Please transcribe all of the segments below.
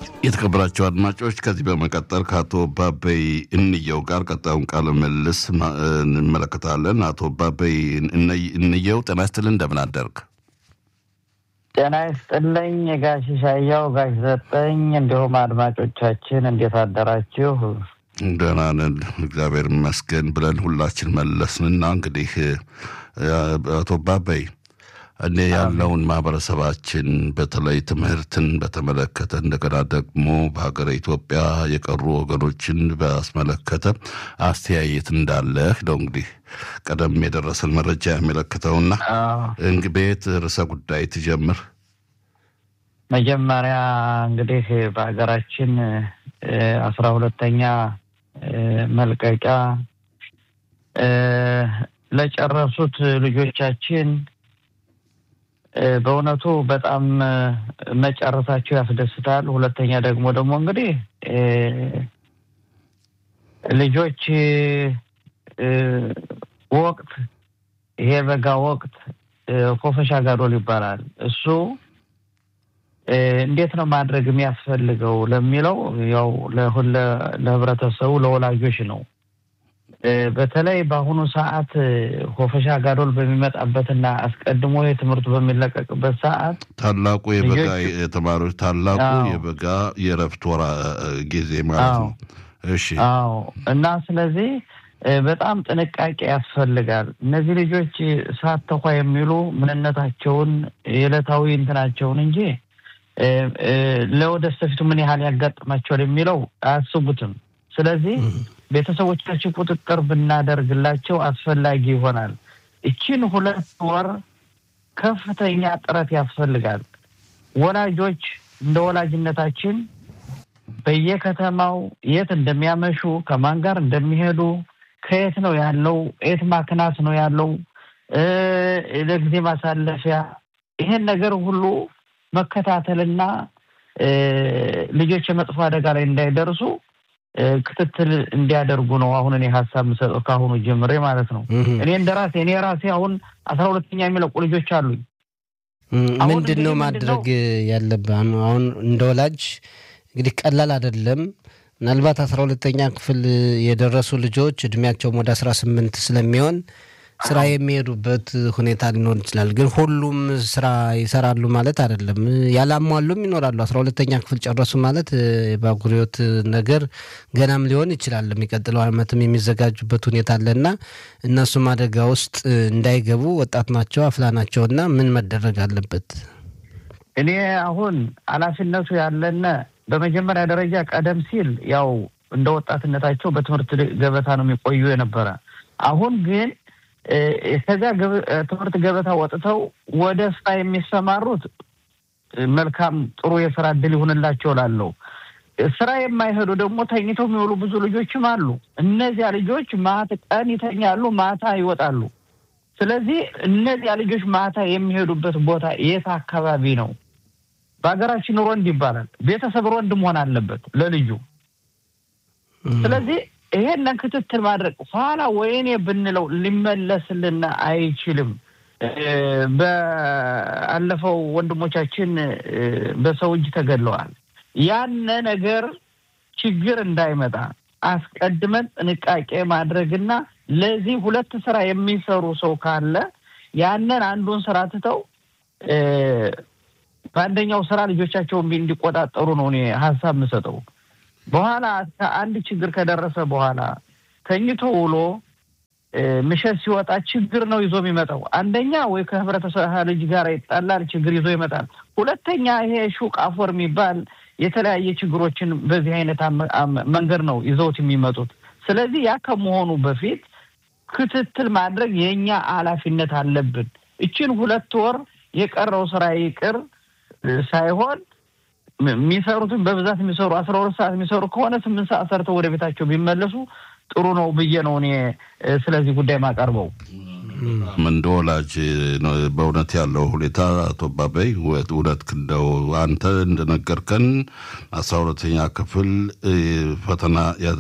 የተከበራቸው አድማጮች ከዚህ በመቀጠል ከአቶ ባበይ እንየው ጋር ቀጣዩን ቃለ ምልልስ እንመለከታለን። አቶ ባበይ እንየው ጤና ይስጥልን፣ እንደምን አደርግ? ጤና ይስጥልኝ ጋሽ ሻያው፣ ጋሽ ሰጠኝ፣ እንዲሁም አድማጮቻችን እንዴት አደራችሁ? ደህና ነን እግዚአብሔር ይመስገን ብለን ሁላችን መለስንና እንግዲህ አቶ ባበይ እኔ ያለውን ማህበረሰባችን በተለይ ትምህርትን በተመለከተ እንደገና ደግሞ በሀገረ ኢትዮጵያ የቀሩ ወገኖችን ባስመለከተ አስተያየት እንዳለህ ነው እንግዲህ ቀደም የደረሰን መረጃ የሚመለክተውና እንግዲህ ቤት ርዕሰ ጉዳይ ትጀምር። መጀመሪያ እንግዲህ በሀገራችን አስራ ሁለተኛ መልቀቂያ ለጨረሱት ልጆቻችን በእውነቱ በጣም መጨረሳቸው ያስደስታል። ሁለተኛ ደግሞ ደግሞ እንግዲህ ልጆች ወቅት ይሄ በጋ ወቅት ኮፈሻ ጋዶል ይባላል። እሱ እንዴት ነው ማድረግ የሚያስፈልገው ለሚለው ያው ለህብረተሰቡ ለወላጆች ነው። በተለይ በአሁኑ ሰዓት ኮፈሻ ጋዶል በሚመጣበትና አስቀድሞ የትምህርቱ በሚለቀቅበት ሰዓት ታላቁ የበጋ የተማሪዎች ታላቁ የበጋ የእረፍት ወራ ጊዜ ማለት ነው። እሺ። አዎ። እና ስለዚህ በጣም ጥንቃቄ ያስፈልጋል። እነዚህ ልጆች ሳተኳ የሚሉ ምንነታቸውን የዕለታዊ እንትናቸውን እንጂ ለወደፊቱ ምን ያህል ያጋጥማቸዋል የሚለው አያስቡትም። ስለዚህ ቤተሰቦቻችን ቁጥጥር ብናደርግላቸው አስፈላጊ ይሆናል። እችን ሁለት ወር ከፍተኛ ጥረት ያስፈልጋል። ወላጆች እንደ ወላጅነታችን በየከተማው የት እንደሚያመሹ፣ ከማን ጋር እንደሚሄዱ፣ ከየት ነው ያለው፣ የት ማክናት ነው ያለው፣ ለጊዜ ማሳለፊያ ይሄን ነገር ሁሉ መከታተልና ልጆች የመጥፎ አደጋ ላይ እንዳይደርሱ ክትትል እንዲያደርጉ ነው አሁን እኔ ሀሳብ የምሰጠው ከአሁኑ ጀምሬ ማለት ነው። እኔ እንደ ራሴ እኔ ራሴ አሁን አስራ ሁለተኛ የሚለቁ ልጆች አሉኝ። ምንድን ነው ማድረግ ያለብህ አሁን እንደ ወላጅ እንግዲህ ቀላል አይደለም። ምናልባት አስራ ሁለተኛ ክፍል የደረሱ ልጆች እድሜያቸውም ወደ አስራ ስምንት ስለሚሆን ስራ የሚሄዱበት ሁኔታ ሊኖር ይችላል። ግን ሁሉም ስራ ይሰራሉ ማለት አይደለም። ያላሟሉም ይኖራሉ። አስራ ሁለተኛ ክፍል ጨረሱ ማለት የባጉሪዎት ነገር ገናም ሊሆን ይችላል። የሚቀጥለው ዓመትም የሚዘጋጁበት ሁኔታ አለና እነሱም አደጋ ውስጥ እንዳይገቡ ወጣት ናቸው፣ አፍላ ናቸው እና ምን መደረግ አለበት? እኔ አሁን ኃላፊነቱ ያለነ በመጀመሪያ ደረጃ ቀደም ሲል ያው እንደ ወጣትነታቸው በትምህርት ገበታ ነው የሚቆዩ የነበረ አሁን ግን ከዚያ ትምህርት ገበታ ወጥተው ወደ ስራ የሚሰማሩት መልካም ጥሩ የስራ እድል ይሁንላቸው ላለው ስራ የማይሄዱ ደግሞ ተኝተው የሚውሉ ብዙ ልጆችም አሉ። እነዚያ ልጆች ማታ ቀን ይተኛሉ፣ ማታ ይወጣሉ። ስለዚህ እነዚያ ልጆች ማታ የሚሄዱበት ቦታ የት አካባቢ ነው? በሀገራችን ሮንድ ይባላል። ቤተሰብ ሮንድ መሆን አለበት ለልጁ። ስለዚህ ይሄንን ክትትል ማድረግ ኋላ ወይኔ ብንለው ሊመለስልን አይችልም። በአለፈው ወንድሞቻችን በሰው እጅ ተገድለዋል። ያነ ነገር ችግር እንዳይመጣ አስቀድመን ጥንቃቄ ማድረግና ለዚህ ሁለት ስራ የሚሰሩ ሰው ካለ ያንን አንዱን ስራ ትተው በአንደኛው ስራ ልጆቻቸውን እንዲቆጣጠሩ ነው እኔ ሀሳብ የምሰጠው። በኋላ አንድ ችግር ከደረሰ በኋላ ተኝቶ ውሎ ምሸት ሲወጣ ችግር ነው ይዞ የሚመጣው። አንደኛ ወይ ከህብረተሰብ ልጅ ጋር ይጣላል፣ ችግር ይዞ ይመጣል። ሁለተኛ ይሄ ሹቅ አፎር የሚባል የተለያየ ችግሮችን በዚህ አይነት መንገድ ነው ይዘውት የሚመጡት። ስለዚህ ያ ከመሆኑ በፊት ክትትል ማድረግ የእኛ ኃላፊነት አለብን። እችን ሁለት ወር የቀረው ስራ ይቅር ሳይሆን የሚሰሩትን በብዛት የሚሰሩ አስራ ሁለት ሰዓት የሚሰሩ ከሆነ ስምንት ሰዓት ሰርተው ወደ ቤታቸው ቢመለሱ ጥሩ ነው ብዬ ነው እኔ ስለዚህ ጉዳይ ማቀርበው። እንደ ወላጅ በእውነት ያለው ሁኔታ አቶ ባበይ እውነት እንደው አንተ እንደነገርከን አስራ ሁለተኛ ክፍል ፈተና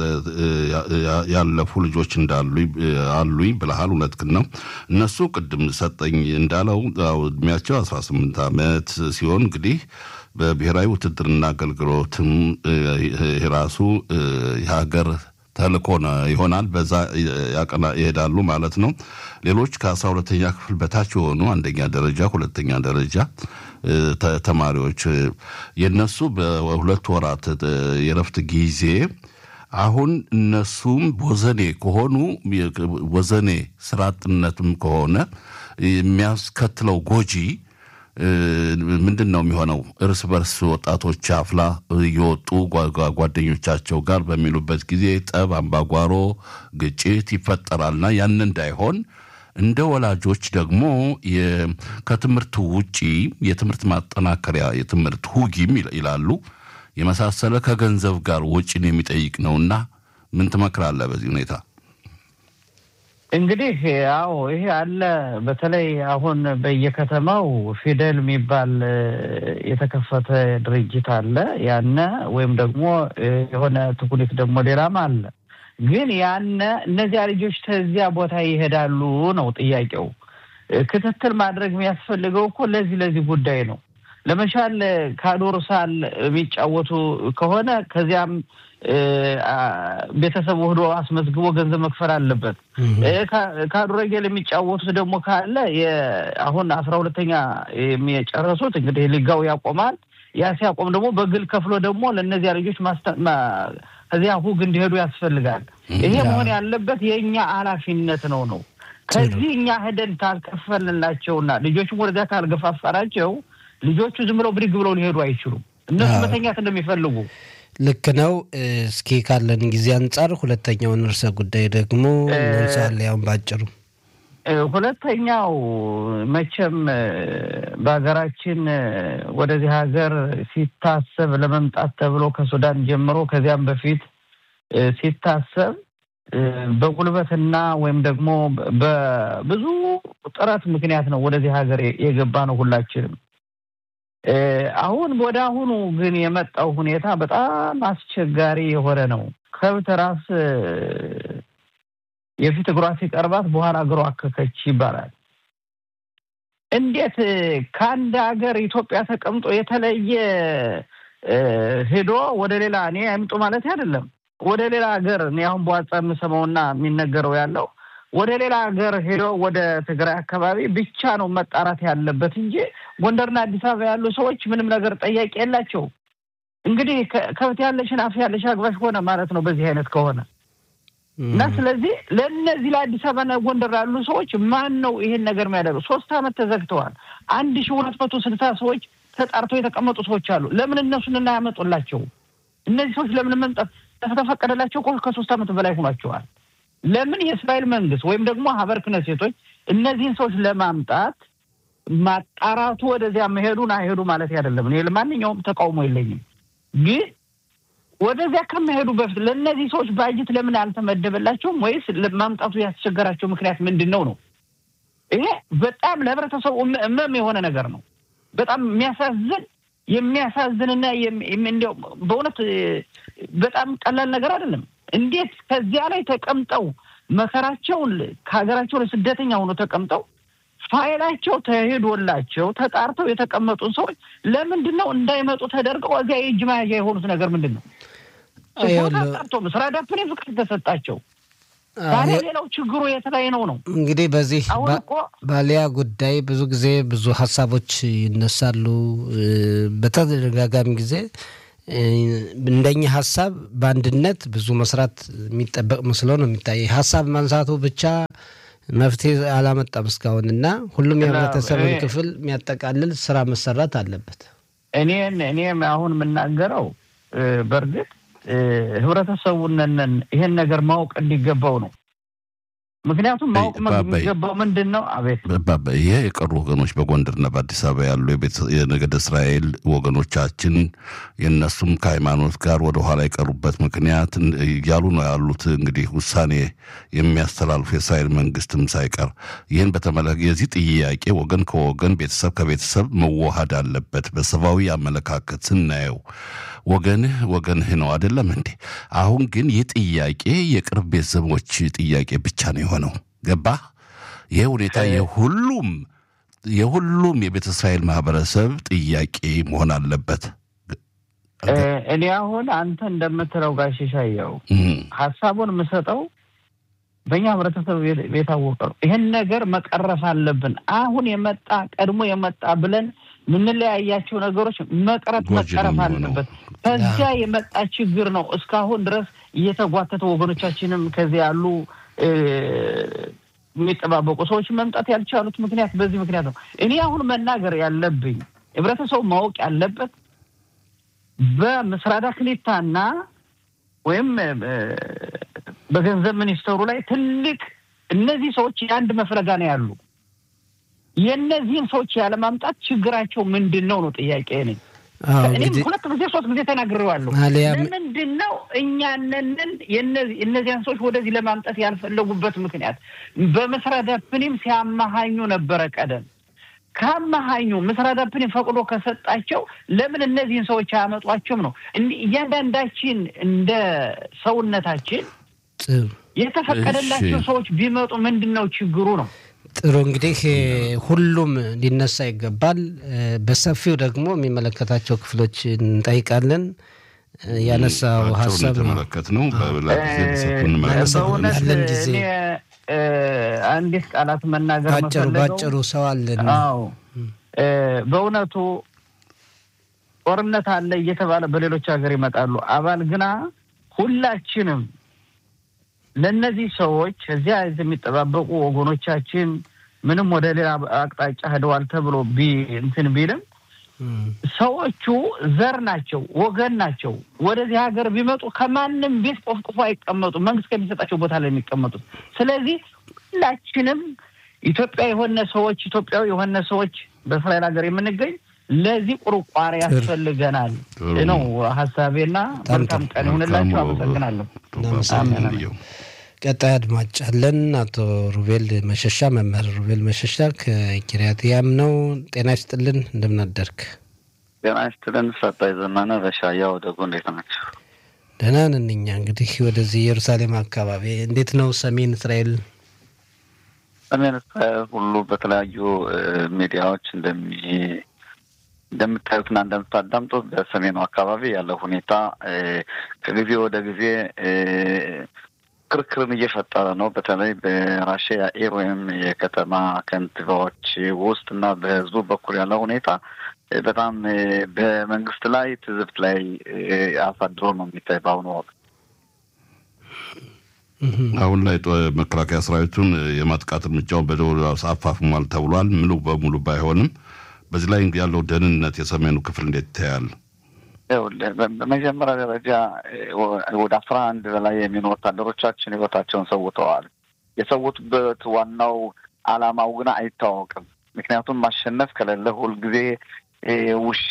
ያለፉ ልጆች እንዳሉ አሉኝ ብለሃል። እውነትህን ነው። እነሱ ቅድም ሰጠኝ እንዳለው እድሜያቸው አስራ ስምንት ዓመት ሲሆን እንግዲህ በብሔራዊ ውትድርና አገልግሎትም ራሱ የሀገር ተልእኮ ይሆናል። በዛ ይሄዳሉ ማለት ነው። ሌሎች ከአስራ ሁለተኛ ክፍል በታች የሆኑ አንደኛ ደረጃ፣ ሁለተኛ ደረጃ ተማሪዎች የነሱ በሁለት ወራት የረፍት ጊዜ አሁን እነሱም ወዘኔ ከሆኑ ወዘኔ ስራ አጥነትም ከሆነ የሚያስከትለው ጎጂ ምንድን ነው የሚሆነው? እርስ በርስ ወጣቶች አፍላ እየወጡ ጓደኞቻቸው ጋር በሚሉበት ጊዜ ጠብ፣ አምባጓሮ፣ ግጭት ይፈጠራልና ያን እንዳይሆን እንደ ወላጆች ደግሞ ከትምህርት ውጪ የትምህርት ማጠናከሪያ የትምህርት ሁጊም ይላሉ የመሳሰለ ከገንዘብ ጋር ወጪን የሚጠይቅ ነውና ምን ትመክራለህ በዚህ ሁኔታ? እንግዲህ አዎ ይሄ አለ። በተለይ አሁን በየከተማው ፊደል የሚባል የተከፈተ ድርጅት አለ። ያነ ወይም ደግሞ የሆነ ትኩኒት ደግሞ ሌላም አለ። ግን ያነ እነዚያ ልጆች ከዚያ ቦታ ይሄዳሉ ነው ጥያቄው። ክትትል ማድረግ የሚያስፈልገው እኮ ለዚህ ለዚህ ጉዳይ ነው። ለመሻል ካዶርሳል የሚጫወቱ ከሆነ ከዚያም ቤተሰቡ ሄዶ አስመዝግቦ ገንዘብ መክፈል አለበት። ካዱረጌል የሚጫወቱት ደግሞ ካለ አሁን አስራ ሁለተኛ የሚጨረሱት እንግዲህ ሊጋው ያቆማል። ያ ሲያቆም ደግሞ በግል ከፍሎ ደግሞ ለእነዚያ ልጆች ከዚያ ሁግ እንዲሄዱ ያስፈልጋል። ይሄ መሆን ያለበት የእኛ ኃላፊነት ነው ነው ከዚህ እኛ ሄደን ካልከፈልንላቸውና ልጆቹም ወደዚያ ካልገፋፋናቸው ልጆቹ ዝም ብለው ብድግ ብለው ሊሄዱ አይችሉም። እነሱ መተኛት እንደሚፈልጉ ልክ ነው። እስኪ ካለን ጊዜ አንጻር ሁለተኛውን ርዕሰ ጉዳይ ደግሞ እንሳለ ያውን ባጭሩ ሁለተኛው መቼም በሀገራችን ወደዚህ ሀገር ሲታሰብ ለመምጣት ተብሎ ከሱዳን ጀምሮ ከዚያም በፊት ሲታሰብ በጉልበትና ወይም ደግሞ በብዙ ጥረት ምክንያት ነው ወደዚህ ሀገር የገባ ነው ሁላችንም። አሁን ወደ አሁኑ ግን የመጣው ሁኔታ በጣም አስቸጋሪ የሆነ ነው። ከብት ራስ የፊት እግሯ ሲቀርባት በኋላ እግሯ አከከች ይባላል። እንዴት ከአንድ ሀገር ኢትዮጵያ ተቀምጦ የተለየ ሄዶ ወደ ሌላ እኔ አይምጡ ማለት አይደለም። ወደ ሌላ ሀገር እኔ አሁን በዋጻ የምሰማውና የሚነገረው ያለው ወደ ሌላ ሀገር ሄዶ ወደ ትግራይ አካባቢ ብቻ ነው መጣራት ያለበት እንጂ ጎንደርና አዲስ አበባ ያሉ ሰዎች ምንም ነገር ጠያቂ የላቸው። እንግዲህ ከብት ያለሽን አፍ ያለሽ አግባሽ ሆነ ማለት ነው በዚህ አይነት ከሆነ እና ስለዚህ ለእነዚህ ለአዲስ አበባና ጎንደር ያሉ ሰዎች ማን ነው ይሄን ነገር የሚያደርገው? ሶስት አመት ተዘግተዋል። አንድ ሺ ሁለት መቶ ስልሳ ሰዎች ተጣርተው የተቀመጡ ሰዎች አሉ። ለምን እነሱን እናያመጡላቸው? እነዚህ ሰዎች ለምን መምጣት ከተፈቀደላቸው እኮ ከሶስት አመት በላይ ሆኗቸዋል። ለምን የእስራኤል መንግስት ወይም ደግሞ ሀበር ክነሴቶች እነዚህን ሰዎች ለማምጣት ማጣራቱ ወደዚያ መሄዱን አይሄዱ ማለት አይደለም። እኔ ለማንኛውም ተቃውሞ የለኝም። ግን ወደዚያ ከመሄዱ በፊት ለእነዚህ ሰዎች ባጀት ለምን አልተመደበላቸውም? ወይስ ማምጣቱ ያስቸገራቸው ምክንያት ምንድን ነው ነው? ይሄ በጣም ለህብረተሰቡ እመም የሆነ ነገር ነው። በጣም የሚያሳዝን የሚያሳዝንና እንዲያው በእውነት በጣም ቀላል ነገር አይደለም። እንዴት ከዚያ ላይ ተቀምጠው መከራቸውን ከሀገራቸው ለስደተኛ ሆኖ ተቀምጠው ፋይላቸው ተሄዶላቸው ተጣርተው የተቀመጡን ሰዎች ለምንድን ነው እንዳይመጡ ተደርገው እዚያ የእጅ መያዣ የሆኑት ነገር ምንድን ነው? ተጣርቶ ስራ ዳፕኔ ፍቃድ ተሰጣቸው። ታዲያ ሌላው ችግሩ የት ላይ ነው ነው? እንግዲህ በዚህ ባሊያ ጉዳይ ብዙ ጊዜ ብዙ ሀሳቦች ይነሳሉ። በተደጋጋሚ ጊዜ እንደኛ ሀሳብ በአንድነት ብዙ መስራት የሚጠበቅ መስሎ ነው የሚታይ። ሀሳብ ማንሳቱ ብቻ መፍትሄ አላመጣም እስካሁን እና ሁሉም የህብረተሰብን ክፍል የሚያጠቃልል ስራ መሰራት አለበት። እኔን እኔም አሁን የምናገረው በእርግጥ ህብረተሰቡንን ይሄን ነገር ማወቅ እንዲገባው ነው። ምክንያቱም ማወቅ የሚገባው ምንድን ነው? አቤት ይሄ የቀሩ ወገኖች በጎንደርና በአዲስ አበባ ያሉ የነገደ እስራኤል ወገኖቻችን የእነሱም ከሃይማኖት ጋር ወደኋላ የቀሩበት ምክንያት እያሉ ነው ያሉት። እንግዲህ ውሳኔ የሚያስተላልፉ የእስራኤል መንግስትም ሳይቀር ይህን በተመለከ የዚህ ጥያቄ ወገን ከወገን ቤተሰብ ከቤተሰብ መዋሃድ አለበት። በሰብአዊ አመለካከት ስናየው ወገንህ ወገንህ ነው አይደለም እንዴ? አሁን ግን ይህ ጥያቄ የቅርብ ቤተሰቦች ጥያቄ ብቻ ነው የሆነው። ገባህ? ይህ ሁኔታ የሁሉም የሁሉም የቤተ እስራኤል ማህበረሰብ ጥያቄ መሆን አለበት። እኔ አሁን አንተ እንደምትለው ጋሽ ሻየው ሀሳቡን የምሰጠው በእኛ ህብረተሰብ የታወቀ ነው። ይህን ነገር መቀረፍ አለብን። አሁን የመጣ ቀድሞ የመጣ ብለን የምንለያያቸው ነገሮች መቅረት መቀረፍ አለበት። ከዚያ የመጣ ችግር ነው እስካሁን ድረስ እየተጓተተ ወገኖቻችንም ከዚያ ያሉ የሚጠባበቁ ሰዎች መምጣት ያልቻሉት ምክንያት በዚህ ምክንያት ነው። እኔ አሁን መናገር ያለብኝ ህብረተሰቡ ማወቅ ያለበት በምስራዳ ክሊታና ወይም በገንዘብ ሚኒስተሩ ላይ ትልቅ እነዚህ ሰዎች የአንድ መፍለጋ ነው ያሉ። የእነዚህን ሰዎች ያለማምጣት ችግራቸው ምንድን ነው ነው ጥያቄ ነኝ። እኔም ሁለት ጊዜ ሶስት ጊዜ ተናግሬዋለሁ። ለምንድን ነው እኛነንን እነዚያን ሰዎች ወደዚህ ለማምጣት ያልፈለጉበት ምክንያት በመስራዳፕኒም ሲያመሃኙ ነበረ ቀደም ከአመሃኙ ምስራዳፕኒም ፈቅዶ ከሰጣቸው ለምን እነዚህን ሰዎች አያመጧቸውም ነው። እያንዳንዳችን እንደ ሰውነታችን የተፈቀደላቸው ሰዎች ቢመጡ ምንድን ነው ችግሩ ነው። ጥሩ እንግዲህ ሁሉም ሊነሳ ይገባል። በሰፊው ደግሞ የሚመለከታቸው ክፍሎች እንጠይቃለን። ያነሳው ሀሳብ የተመለከት ነው። ያለን ጊዜ አንዲት ቃላት መናገር ባጭሩ ባጭሩ ሰው አለን። አዎ በእውነቱ ጦርነት አለ እየተባለ በሌሎች ሀገር ይመጣሉ። አባል ግና ሁላችንም ለእነዚህ ሰዎች እዚያ የሚጠባበቁ ወገኖቻችን ምንም ወደ ሌላ አቅጣጫ ሄደዋል ተብሎ እንትን ቢልም ሰዎቹ ዘር ናቸው፣ ወገን ናቸው። ወደዚህ ሀገር ቢመጡ ከማንም ቤት ቆፍቅፎ አይቀመጡ፣ መንግስት ከሚሰጣቸው ቦታ ላይ የሚቀመጡት። ስለዚህ ሁላችንም ኢትዮጵያ የሆነ ሰዎች ኢትዮጵያዊ የሆነ ሰዎች በእስራኤል ሀገር የምንገኝ ለዚህ ቁርቋሪ ያስፈልገናል ነው ሀሳቤና መልካም ቀን ይሁንላቸው። አመሰግናለሁ። ቀጣይ አድማጭ አለን። አቶ ሩቤል መሸሻ መምህር ሩቤል መሸሻ ከኪሪያት ያም ነው። ጤና ይስጥልን፣ እንደምናደርግ ጤና ይስጥልን። ሰጣይ ዘመነ በሻያው ደጉ እንዴት ናቸው? ደህና ነን እኛ። እንግዲህ ወደዚህ ኢየሩሳሌም አካባቢ እንዴት ነው? ሰሜን እስራኤል ሰሜን እስራኤል ሁሉ በተለያዩ ሚዲያዎች እንደሚ እንደምታዩትና እንደምታዳምጡት በሰሜኑ አካባቢ ያለው ሁኔታ ከጊዜ ወደ ጊዜ ክርክርን እየፈጠረ ነው። በተለይ በራሽያ ኤር ወይም የከተማ ከንቲባዎች ውስጥ እና በህዝቡ በኩል ያለው ሁኔታ በጣም በመንግስት ላይ ትዝብት ላይ አሳድሮ ነው የሚታይ በአሁኑ ወቅት። አሁን ላይ መከላከያ ሰራዊቱን የማጥቃት እርምጃውን በደቡብ አፋፍሟል ተብሏል። ሙሉ በሙሉ ባይሆንም በዚህ ላይ ያለው ደህንነት የሰሜኑ ክፍል እንዴት ይታያል? በመጀመሪያ ደረጃ ወደ አስራ አንድ በላይ የሚሆኑ ወታደሮቻችን ህይወታቸውን ሰውተዋል። የሰውቱበት ዋናው አላማው ግን አይታወቅም። ምክንያቱም ማሸነፍ ከሌለ ሁልጊዜ ውሻ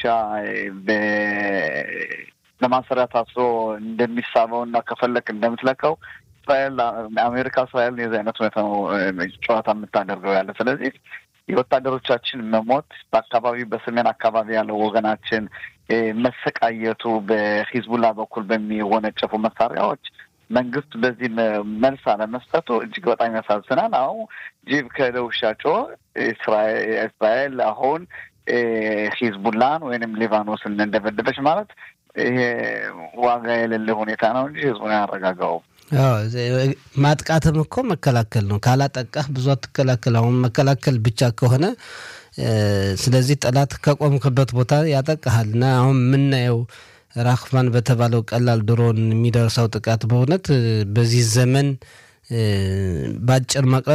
ለማሰሪያ ታስሮ እንደሚሳበው እና ከፈለክ እንደምትለቀው እስራኤል አሜሪካ እስራኤል የዚህ አይነት ሁኔታ ነው ጨዋታ የምታደርገው ያለ ስለዚህ የወታደሮቻችን መሞት በአካባቢ በሰሜን አካባቢ ያለው ወገናችን መሰቃየቱ በሂዝቡላ በኩል በሚወነጨፉ መሳሪያዎች መንግስት በዚህ መልስ አለመስጠቱ እጅግ በጣም ያሳዝናል። አሁን ጅብ ከደውሻ ጮኸ። እስራኤል አሁን ሂዝቡላን ወይንም ሊባኖስን እንደበደበች ማለት ይሄ ዋጋ የሌለ ሁኔታ ነው እንጂ ህዝቡን አያረጋጋውም። ማጥቃትም እኮ መከላከል ነው። ካላጠቃህ ብዙ አትከላከል። አሁን መከላከል ብቻ ከሆነ ስለዚህ ጠላት ከቆምክበት ቦታ ያጠቃሃል እና አሁን የምናየው ራክፋን በተባለው ቀላል ድሮን የሚደርሰው ጥቃት በእውነት በዚህ ዘመን በአጭር መቅረት